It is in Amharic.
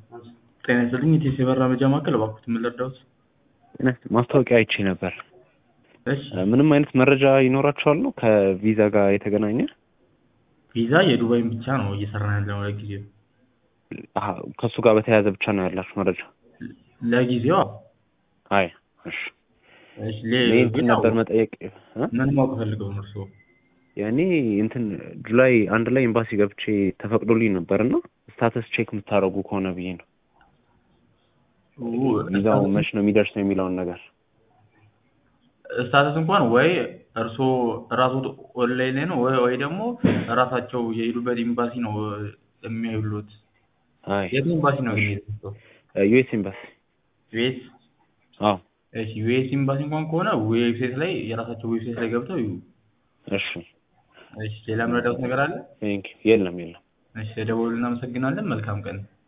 ጤና ይስጥልኝ የቴሌ መረጃ ማዕከል እባክዎት ምን ልርዳዎት? ማስታወቂያ አይቼ ነበር። እሺ ምንም አይነት መረጃ ይኖራችኋል ነው ከቪዛ ጋር የተገናኘ? ቪዛ የዱባይን ብቻ ነው እየሰራን ያለነው ለጊዜው። አሀ፣ ከእሱ ጋር በተያያዘ ብቻ ነው ያላችሁ መረጃ? ለጊዜው አዎ። አይ እሺ። እሺ እኔ ሌ- እንትን ግን ነበር ያው መጠየቅ እ? ምን ማወቅ ፈልገው ነው እርስዎ? ያኔ እንትን ጁላይ አንድ ላይ ኤምባሲ ገብቼ ተፈቅዶልኝ ነበር እና ስታተስ ቼክ የምታደርጉ ከሆነ ብዬ ነው ቪዛው መች ነው የሚደርሰው የሚለውን ነገር ስታተስ እንኳን ወይ እርስዎ ራስዎት ኦንላይን ላይ ነው ወይ ወይ ደግሞ ራሳቸው የሄዱበት ኤምባሲ ነው የሚያዩሉት። አይ የት ኤምባሲ ነው ግን የሄዱት? ዩኤስ ኤምባሲ ዩኤስ አዎ እሺ ዩኤስ ኤምባሲ እንኳን ከሆነ ዌብሳይት ላይ የራሳቸው ዌብሳይት ላይ ገብተው ይዩ። እሺ እሺ ሌላ የምረዳዎት ነገር አለ? ቴንክ የለም የለም እሺ ደውሉ እናመሰግናለን። መልካም ቀን